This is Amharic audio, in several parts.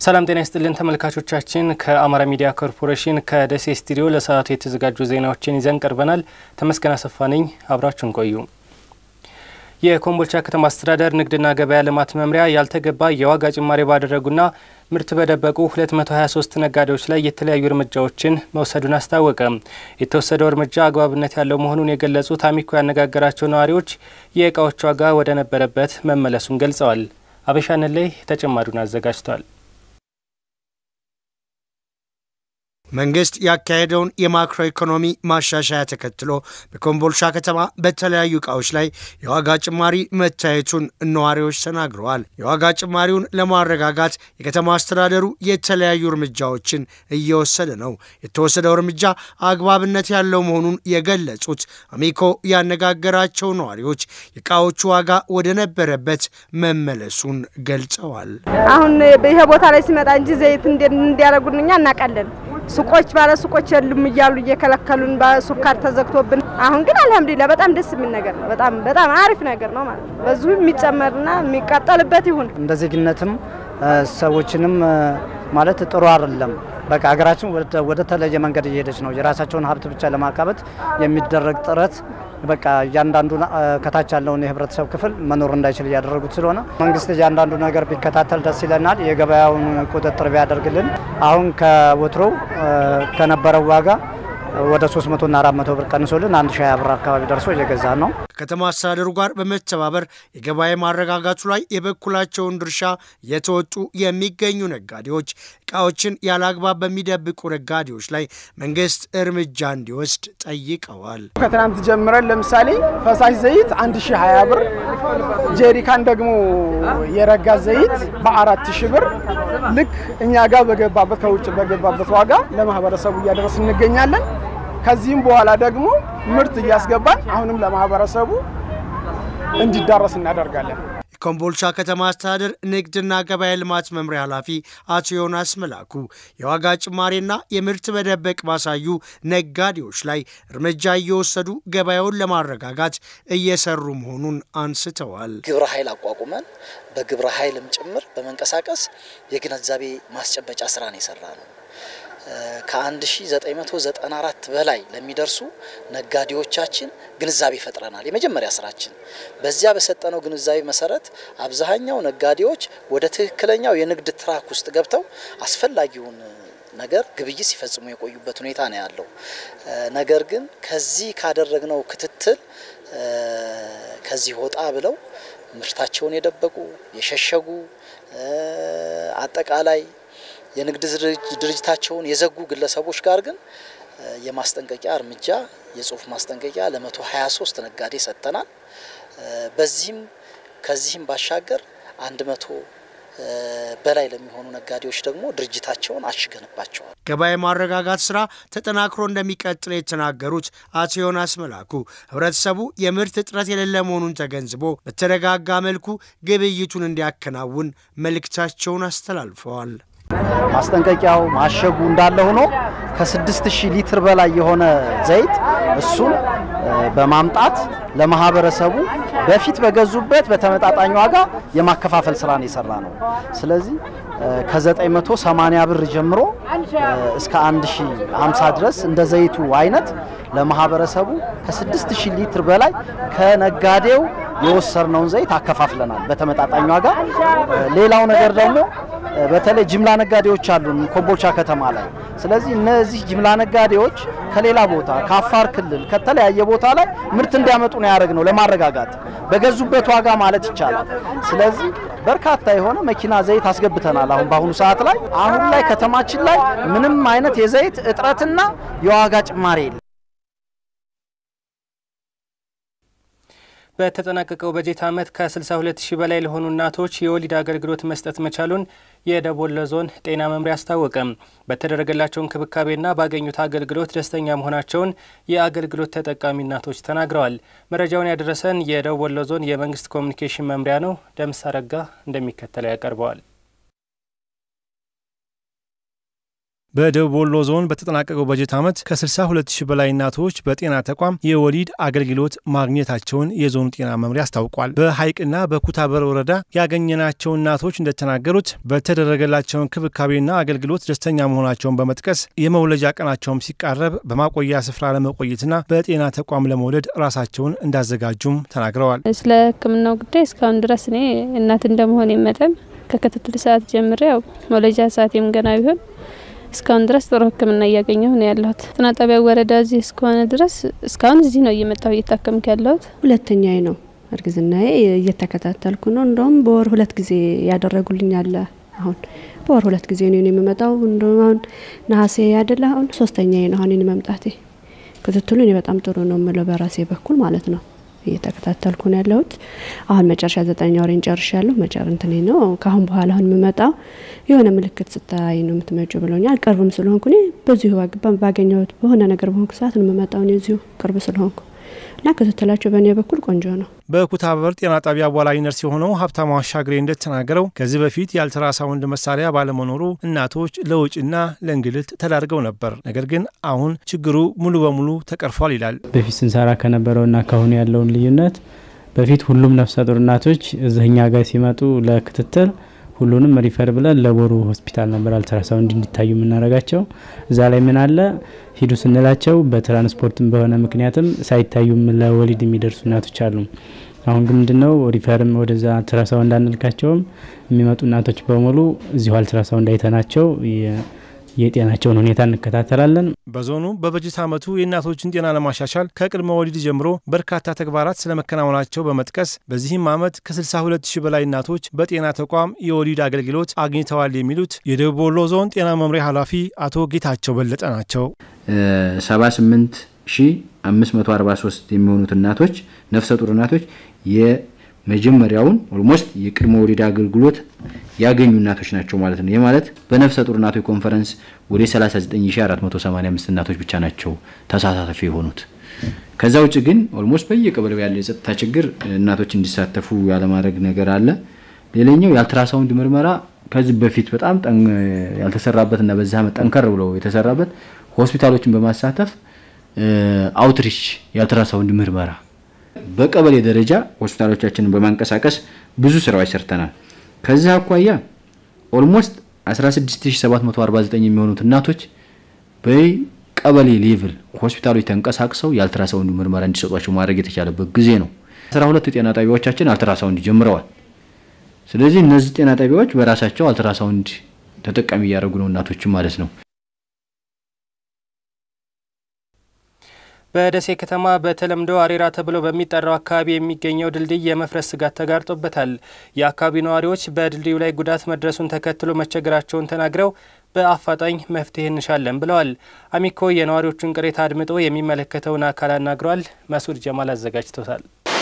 ሰላም ጤና ይስጥልን ተመልካቾቻችን፣ ከአማራ ሚዲያ ኮርፖሬሽን ከደሴ ስቱዲዮ ለሰዓቱ የተዘጋጁ ዜናዎችን ይዘን ቀርበናል። ተመስገን አሰፋ ነኝ። አብራችሁን ቆዩ። የኮምቦልቻ ከተማ አስተዳደር ንግድና ገበያ ልማት መምሪያ ያልተገባ የዋጋ ጭማሪ ባደረጉና ምርት በደበቁ 223 ነጋዴዎች ላይ የተለያዩ እርምጃዎችን መውሰዱን አስታወቀ። የተወሰደው እርምጃ አግባብነት ያለው መሆኑን የገለጹት አሚኮ ያነጋገራቸው ነዋሪዎች የእቃዎች ዋጋ ወደ ነበረበት መመለሱን ገልጸዋል። አበሻንላይ ተጨማሪውን አዘጋጅቷል። መንግስት ያካሄደውን የማክሮ ኢኮኖሚ ማሻሻያ ተከትሎ በኮምቦልቻ ከተማ በተለያዩ እቃዎች ላይ የዋጋ ጭማሪ መታየቱን ነዋሪዎች ተናግረዋል። የዋጋ ጭማሪውን ለማረጋጋት የከተማ አስተዳደሩ የተለያዩ እርምጃዎችን እየወሰደ ነው። የተወሰደው እርምጃ አግባብነት ያለው መሆኑን የገለጹት አሚኮ ያነጋገራቸው ነዋሪዎች የእቃዎቹ ዋጋ ወደ ነበረበት መመለሱን ገልጸዋል። አሁን ይሄ ቦታ ላይ ሲመጣ እንጂ ዘይት እንዲያደርጉን እኛ እናውቃለን። ሱቆች ባለ ሱቆች የሉም እያሉ እየከለከሉን በሱካር ተዘግቶብን፣ አሁን ግን አልሐምዱሊላ በጣም ደስ የሚል ነገር ነው። በጣም በጣም አሪፍ ነገር ነው ማለት ነው። በዚሁ የሚጨመርና የሚቃጠልበት ይሁን። እንደ ዜግነትም ሰዎችንም ማለት ጥሩ አይደለም። በቃ ሀገራችን ወደ ተለየ መንገድ እየሄደች ነው። የራሳቸውን ሀብት ብቻ ለማካበት የሚደረግ ጥረት በቃ እያንዳንዱ ከታች ያለውን የህብረተሰብ ክፍል መኖር እንዳይችል እያደረጉት ስለሆነ መንግስት እያንዳንዱ ነገር ቢከታተል ደስ ይለናል። የገበያውን ቁጥጥር ቢያደርግልን አሁን ከወትሮው ከነበረው ዋጋ ወደ 300 እና 400 ብር ቀንሶልን 1000 ብር አካባቢ ደርሶ እየገዛ ነው። ከከተማ አስተዳደሩ ጋር በመተባበር የገበያ ማረጋጋቱ ላይ የበኩላቸውን ድርሻ የተወጡ የሚገኙ ነጋዴዎች እቃዎችን ያለ አግባብ በሚደብቁ ነጋዴዎች ላይ መንግስት እርምጃ እንዲወስድ ጠይቀዋል። ከትናንት ጀምረን ለምሳሌ ፈሳሽ ዘይት 1020 ብር፣ ጄሪካን ደግሞ የረጋ ዘይት በአራት ሺህ ብር ልክ እኛ ጋር በገባበት ከውጭ በገባበት ዋጋ ለማህበረሰቡ እያደረስ እንገኛለን። ከዚህም በኋላ ደግሞ ምርት እያስገባን አሁንም ለማህበረሰቡ እንዲዳረስ እናደርጋለን። የኮምቦልቻ ከተማ አስተዳደር ንግድና ገበያ ልማት መምሪያ ኃላፊ አቶ ዮናስ መላኩ የዋጋ ጭማሪና የምርት መደበቅ ባሳዩ ነጋዴዎች ላይ እርምጃ እየወሰዱ ገበያውን ለማረጋጋት እየሰሩ መሆኑን አንስተዋል። ግብረ ኃይል አቋቁመን በግብረ ኃይልም ጭምር በመንቀሳቀስ የግንዛቤ ማስጨበጫ ስራን የሰራ ነው። ከ1994 በላይ ለሚደርሱ ነጋዴዎቻችን ግንዛቤ ፈጥረናል። የመጀመሪያ ስራችን በዚያ በሰጠነው ግንዛቤ መሰረት አብዛኛው ነጋዴዎች ወደ ትክክለኛው የንግድ ትራክ ውስጥ ገብተው አስፈላጊውን ነገር ግብይት ሲፈጽሙ የቆዩበት ሁኔታ ነው ያለው። ነገር ግን ከዚህ ካደረግነው ክትትል ከዚህ ወጣ ብለው ምርታቸውን የደበቁ የሸሸጉ አጠቃላይ የንግድ ድርጅታቸውን የዘጉ ግለሰቦች ጋር ግን የማስጠንቀቂያ እርምጃ የጽሁፍ ማስጠንቀቂያ ለመቶ 23 ነጋዴ ሰጥተናል። በዚህም ከዚህም ባሻገር አንድ መቶ በላይ ለሚሆኑ ነጋዴዎች ደግሞ ድርጅታቸውን አሽገንባቸዋል። ገበያ ማረጋጋት ስራ ተጠናክሮ እንደሚቀጥል የተናገሩት አቶ ዮናስ መላኩ ህብረተሰቡ የምርት እጥረት የሌለ መሆኑን ተገንዝቦ በተረጋጋ መልኩ ግብይቱን እንዲያከናውን መልእክታቸውን አስተላልፈዋል። ማስጠንቀቂያው ማሸጉ እንዳለ ሆኖ ከስድስት ሺህ ሊትር በላይ የሆነ ዘይት እሱን በማምጣት ለማህበረሰቡ በፊት በገዙበት በተመጣጣኝ ዋጋ የማከፋፈል ስራ ነው የሰራ ነው። ስለዚህ ከ980 ብር ጀምሮ እስከ 1050 ድረስ እንደ ዘይቱ አይነት ለማህበረሰቡ ከ6000 ሊትር በላይ ከነጋዴው የወሰድነውን ዘይት አከፋፍለናል በተመጣጣኝ ዋጋ። ሌላው ነገር ደግሞ በተለይ ጅምላ ነጋዴዎች አሉን ኮምቦልቻ ከተማ ላይ። ስለዚህ እነዚህ ጅምላ ነጋዴዎች ከሌላ ቦታ ከአፋር ክልል ከተለያየ ቦታ ላይ ምርት እንዲያመጡ ነው ያደረግነው ለማረጋጋት በገዙበት ዋጋ ማለት ይቻላል። ስለዚህ በርካታ የሆነ መኪና ዘይት አስገብተናል። አሁን በአሁኑ ሰዓት ላይ አሁን ላይ ከተማችን ላይ ምንም አይነት የዘይት እጥረትና የዋጋ ጭማሪ የለም። በተጠናቀቀው በጀት ዓመት ከ62 ሺህ በላይ ለሆኑ እናቶች የወሊድ አገልግሎት መስጠት መቻሉን የደቡብ ወሎ ዞን ጤና መምሪያ አስታወቀ። በተደረገላቸው እንክብካቤና ባገኙት አገልግሎት ደስተኛ መሆናቸውን የአገልግሎት ተጠቃሚ እናቶች ተናግረዋል። መረጃውን ያደረሰን የደቡብ ወሎ ዞን የመንግስት ኮሚኒኬሽን መምሪያ ነው። ደምስ አረጋ እንደሚከተለው ያቀርበዋል። በደቡብ ወሎ ዞን በተጠናቀቀው በጀት ዓመት ከ62 ሺህ በላይ እናቶች በጤና ተቋም የወሊድ አገልግሎት ማግኘታቸውን የዞኑ ጤና መምሪያ አስታውቋል። በሐይቅና በኩታበር ወረዳ ያገኘናቸው እናቶች እንደተናገሩት በተደረገላቸው እንክብካቤና አገልግሎት ደስተኛ መሆናቸውን በመጥቀስ የመውለጃ ቀናቸውም ሲቃረብ በማቆያ ስፍራ ለመቆየትና በጤና ተቋም ለመውለድ ራሳቸውን እንዳዘጋጁም ተናግረዋል። ስለ ሕክምናው ጉዳይ እስካሁን ድረስ እኔ እናት እንደመሆኔ መጠን ከክትትል ሰዓት ጀምሬ ያው መውለጃ ሰዓቴም ገና ቢሆን እስካሁን ድረስ ጥሩ ሕክምና እያገኘሁ ነው ያለሁት። ጤና ጣቢያ ወረዳ እዚህ እስከሆነ ድረስ እስካሁን እዚህ ነው እየመጣሁ እየታከምኩ ያለሁት። ሁለተኛዬ ነው እርግዝናዬ እየተከታተልኩ ነው። እንደውም በወር ሁለት ጊዜ ያደረጉልኝ አለ። አሁን በወር ሁለት ጊዜ ነው የምመጣው። እንደውም አሁን ነሐሴ ያደለ አሁን ሶስተኛዬ ነው አሁን መምጣቴ። ክትትሉ እኔ በጣም ጥሩ ነው የምለው በራሴ በኩል ማለት ነው እየተከታተልኩ ነው ያለሁት። አሁን መጨረሻ ዘጠነኛ ወሬን ጨርሻለሁ። መጨር እንትኔ ነው ከአሁን በኋላ አሁን የምመጣው የሆነ ምልክት ስታይ ነው የምትመጪው ብለውኛል። ቅርብም ስለሆንኩ እኔ በዚሁ ባገኘሁት በሆነ ነገር በሆንኩ ሰዓት ነው የምመጣው እኔ እዚሁ ቅርብ ስለሆንኩ እና ክትትላቸው በእኔ በኩል ቆንጆ ነው። በኩታበር ጤና ጣቢያ አዋላጅ ነርስ የሆነው ሀብታሙ አሻግሬ እንደተናገረው ከዚህ በፊት የአልትራሳውንድ መሳሪያ ባለመኖሩ እናቶች ለውጭና ለእንግልት ተዳርገው ነበር። ነገር ግን አሁን ችግሩ ሙሉ በሙሉ ተቀርፏል ይላል። በፊት ስንሰራ ከነበረውና ካሁኑ ያለውን ልዩነት በፊት ሁሉም ነፍሰ ጡር እናቶች እዚህኛ ጋር ሲመጡ ለክትትል ሁሉንም ሪፈር ብለን ለቦሩ ሆስፒታል ነበር አልትራሳውንድ እንዲታዩ የምናደርጋቸው። እዛ ላይ ምን አለ ሂዱ ስንላቸው በትራንስፖርትም በሆነ ምክንያትም ሳይታዩም ለወሊድ የሚደርሱ እናቶች አሉ። አሁን ግን ምንድነው ሪፈርም ወደዛ አልትራሳውንድ አንልካቸውም። የሚመጡ እናቶች በሙሉ እዚሁ አልትራሳውንድ አይተናቸው የጤናቸውን ሁኔታ እንከታተላለን። በዞኑ በበጀት ዓመቱ የእናቶችን ጤና ለማሻሻል ከቅድመ ወሊድ ጀምሮ በርካታ ተግባራት ስለመከናወናቸው በመጥቀስ በዚህም ዓመት ከ62 ሺህ በላይ እናቶች በጤና ተቋም የወሊድ አገልግሎት አግኝተዋል የሚሉት የደቡብ ወሎ ዞን ጤና መምሪያ ኃላፊ አቶ ጌታቸው በለጠ ናቸው። 78 ሺህ 543 የሚሆኑት እናቶች ነፍሰ ጡር እናቶች የመጀመሪያውን ኦልሞስት የቅድመ ወሊድ አገልግሎት ያገኙ እናቶች ናቸው ማለት ነው። ይህ ማለት በነፍሰ ጡር እናቶች ኮንፈረንስ ወደ 39485 እናቶች ብቻ ናቸው ተሳታፊ የሆኑት። ከዛ ውጭ ግን ኦልሞስት በየቀበሌው ያለ የጸጥታ ችግር እናቶች እንዲሳተፉ ያለማድረግ ነገር አለ። ሌላኛው የአልትራሳውንድ ምርመራ ከዚህ በፊት በጣም ያልተሰራበትና በዚህ ዓመት ጠንከር ብለው የተሰራበት ሆስፒታሎችን በማሳተፍ አውትሪች የአልትራሳውንድ ምርመራ በቀበሌ ደረጃ ሆስፒታሎቻችንን በማንቀሳቀስ ብዙ ስራዎች ሰርተናል። ከዚህ አኳያ ኦልሞስት 16749 የሚሆኑት እናቶች በቀበሌ ሌቭል ሆስፒታሎች ተንቀሳቅሰው የአልትራሳውንድ ምርመራ እንዲሰጧቸው ማድረግ የተቻለበት ጊዜ ነው። 12 ጤና ጣቢያዎቻችን አልትራሳውንድ ጀምረዋል። ስለዚህ እነዚህ ጤና ጣቢያዎች በራሳቸው አልትራሳውንድ ተጠቃሚ እያደረጉ ነው እናቶችን ማለት ነው። በደሴ ከተማ በተለምዶ አሬራ ተብሎ በሚጠራው አካባቢ የሚገኘው ድልድይ የመፍረስ ስጋት ተጋርጦበታል። የአካባቢው ነዋሪዎች በድልድዩ ላይ ጉዳት መድረሱን ተከትሎ መቸገራቸውን ተናግረው በአፋጣኝ መፍትሄ እንሻለን ብለዋል። አሚኮ የነዋሪዎቹን ቅሬታ አድምጦ የሚመለከተውን አካል አናግሯል። መስዑድ ጀማል አዘጋጅቶታል።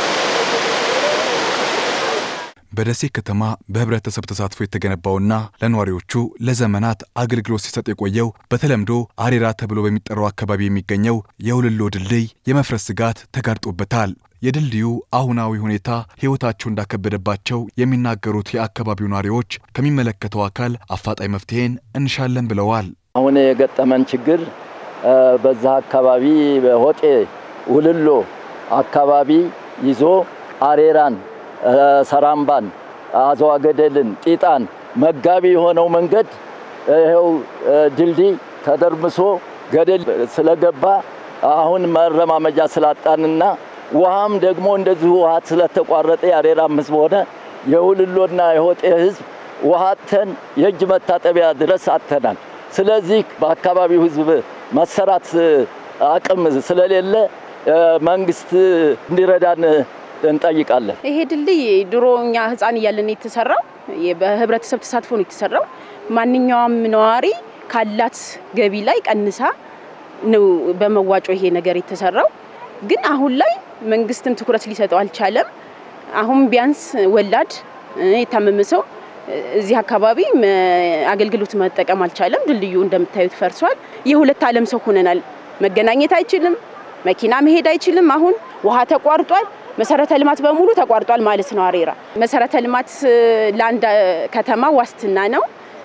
በደሴ ከተማ በህብረተሰብ ተሳትፎ የተገነባውና ለነዋሪዎቹ ለዘመናት አገልግሎት ሲሰጥ የቆየው በተለምዶ አሬራ ተብሎ በሚጠራው አካባቢ የሚገኘው የውልሎ ድልድይ የመፍረስ ስጋት ተጋርጦበታል። የድልድዩ አሁናዊ ሁኔታ ሕይወታቸው እንዳከበደባቸው የሚናገሩት የአካባቢው ነዋሪዎች ከሚመለከተው አካል አፋጣኝ መፍትሄን እንሻለን ብለዋል። አሁን የገጠመን ችግር በዛ አካባቢ በሆጤ ውልሎ አካባቢ ይዞ አሬራን ሰራምባን፣ አዘዋ ገደልን፣ ጢጣን መጋቢ የሆነው መንገድ ይኸው ድልድይ ተደርምሶ ገደል ስለገባ አሁን መረማመጃ ስላጣንና ውሃም ደግሞ እንደዚሁ ውሃ ስለተቋረጠ የአሬራም ህዝብ ሆነ የውልሎና የሆጤ ህዝብ ውሃ አጥተን የእጅ መታጠቢያ ድረስ አጥተናል። ስለዚህ በአካባቢው ህዝብ መሰራት አቅም ስለሌለ መንግስት እንዲረዳን እንጠይቃለን። ይሄ ድልድይ ድሮ እኛ ህፃን እያለን የተሰራው በህብረተሰብ ተሳትፎ ነው የተሰራው። ማንኛውም ነዋሪ ካላት ገቢ ላይ ቀንሳ ነው በመዋጮ ይሄ ነገር የተሰራው። ግን አሁን ላይ መንግስትም ትኩረት ሊሰጠው አልቻለም። አሁን ቢያንስ ወላድ የታመመ ሰው እዚህ አካባቢ አገልግሎት መጠቀም አልቻለም። ድልድዩ እንደምታዩት ፈርሷል። የሁለት ዓለም ሰው ሆነናል። መገናኘት አይችልም፣ መኪና መሄድ አይችልም። አሁን ውሃ ተቋርጧል። መሰረተ ልማት በሙሉ ተቋርጧል ማለት ነው። አሬራ መሰረተ ልማት ለአንድ ከተማ ዋስትና ነው።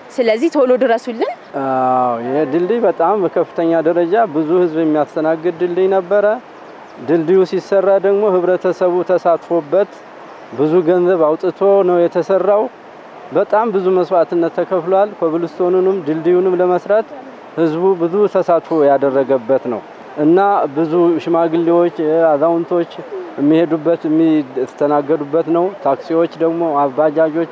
ስለዚህ ቶሎ ድረሱልን። ይህ ድልድይ በጣም በከፍተኛ ደረጃ ብዙ ህዝብ የሚያስተናግድ ድልድይ ነበረ። ድልድዩ ሲሰራ ደግሞ ህብረተሰቡ ተሳትፎበት ብዙ ገንዘብ አውጥቶ ነው የተሰራው። በጣም ብዙ መስዋዕትነት ተከፍሏል። ኮብልስቶኑንም ድልድዩንም ለመስራት ህዝቡ ብዙ ተሳትፎ ያደረገበት ነው እና ብዙ ሽማግሌዎች፣ አዛውንቶች የሚሄዱበት የሚስተናገዱበት ነው። ታክሲዎች ደግሞ ባጃጆች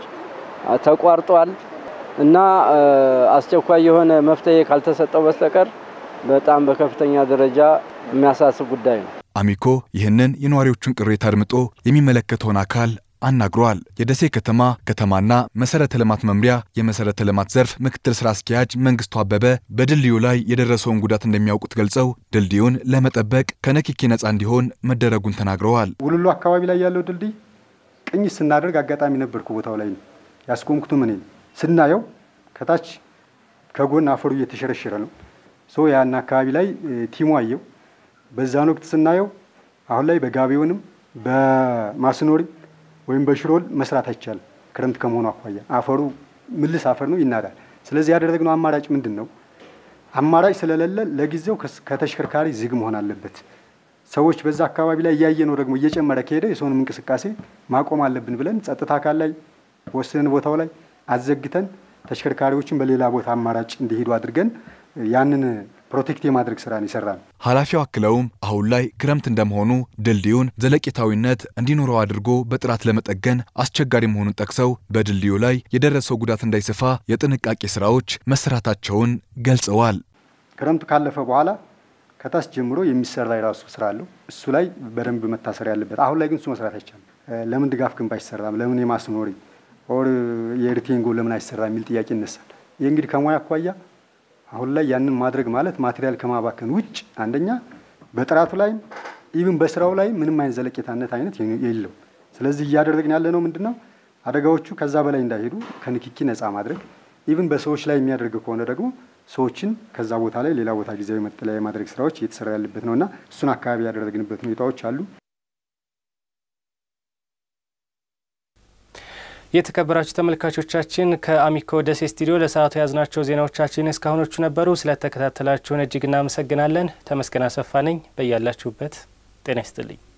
ተቋርጧል እና አስቸኳይ የሆነ መፍትሄ ካልተሰጠው በስተቀር በጣም በከፍተኛ ደረጃ የሚያሳስብ ጉዳይ ነው። አሚኮ ይህንን የነዋሪዎቹን ቅሬታ አድምጦ የሚመለከተውን አካል አናግሯል። የደሴ ከተማ ከተማና መሰረተ ልማት መምሪያ የመሰረተ ልማት ዘርፍ ምክትል ስራ አስኪያጅ መንግስቱ አበበ በድልድዩ ላይ የደረሰውን ጉዳት እንደሚያውቁት ገልጸው ድልድዩን ለመጠበቅ ከንክኪ ነፃ እንዲሆን መደረጉን ተናግረዋል። ውልሉ አካባቢ ላይ ያለው ድልድይ ቅኝት ስናደርግ አጋጣሚ ነበርኩ ቦታው ላይ ነው ያስቆምኩት። ምን ስናየው ከታች ከጎን አፈሩ እየተሸረሸረ ነው። ሶ ያን አካባቢ ላይ ቲሙ አየው። በዛን ወቅት ስናየው አሁን ላይ በጋቢውንም በማስኖሪ ወይም በሽሮል መስራት አይቻልም። ክረምት ከመሆኑ አኳያ አፈሩ ምልስ አፈር ነው፣ ይናዳል። ስለዚህ ያደረግነው አማራጭ ምንድን ነው? አማራጭ ስለሌለ ለጊዜው ከተሽከርካሪ ዝግ መሆን አለበት። ሰዎች በዛ አካባቢ ላይ እያየ ነው ደግሞ እየጨመረ ከሄደ የሰውንም እንቅስቃሴ ማቆም አለብን ብለን ጸጥታ አካል ላይ ወስነን ቦታው ላይ አዘግተን ተሽከርካሪዎችን በሌላ ቦታ አማራጭ እንዲሄዱ አድርገን ያንን ፕሮቴክት የማድረግ ስራን ይሰራል። ኃላፊው አክለውም አሁን ላይ ክረምት እንደመሆኑ ድልድዩን ዘለቄታዊነት እንዲኖረው አድርጎ በጥራት ለመጠገን አስቸጋሪ መሆኑን ጠቅሰው በድልድዩ ላይ የደረሰው ጉዳት እንዳይሰፋ የጥንቃቄ ስራዎች መሰራታቸውን ገልጸዋል። ክረምቱ ካለፈ በኋላ ከታች ጀምሮ የሚሰራ የራሱ ስራ አለው። እሱ ላይ በደንብ መታሰር ያለበት። አሁን ላይ ግን እሱ መስራት አይቻልም። ለምን ድጋፍ ግንብ አይሰራም? ለምን የማስኖሪ ኦር የኤርቴንጎ ለምን አይሰራ የሚል ጥያቄ ይነሳል። ይህ እንግዲህ ከሙያ አኳያ አሁን ላይ ያንን ማድረግ ማለት ማቴሪያል ከማባከን ውጭ አንደኛ በጥራቱ ላይም ኢቭን በስራው ላይ ምንም አይነት ዘለቄታነት አይነት የለው። ስለዚህ እያደረግን ያለ ነው ምንድን ነው አደጋዎቹ ከዛ በላይ እንዳይሄዱ ከንክኪ ነፃ ማድረግ ኢቭን በሰዎች ላይ የሚያደርግ ከሆነ ደግሞ ሰዎችን ከዛ ቦታ ላይ ሌላ ቦታ ጊዜያዊ መጠለያ የማድረግ ስራዎች እየተሰራ ያለበት ነውና እሱን አካባቢ ያደረግንበት ሁኔታዎች አሉ። የተከበራችሁ ተመልካቾቻችን ከአሚኮ ደሴ ስቱዲዮ ለሰዓቱ የያዝናቸው ዜናዎቻችን እስካሁኖቹ ነበሩ። ስለተከታተላችሁን እጅግ እናመሰግናለን። ተመስገን አሰፋ ነኝ። በያላችሁበት ጤና ይስጥልኝ።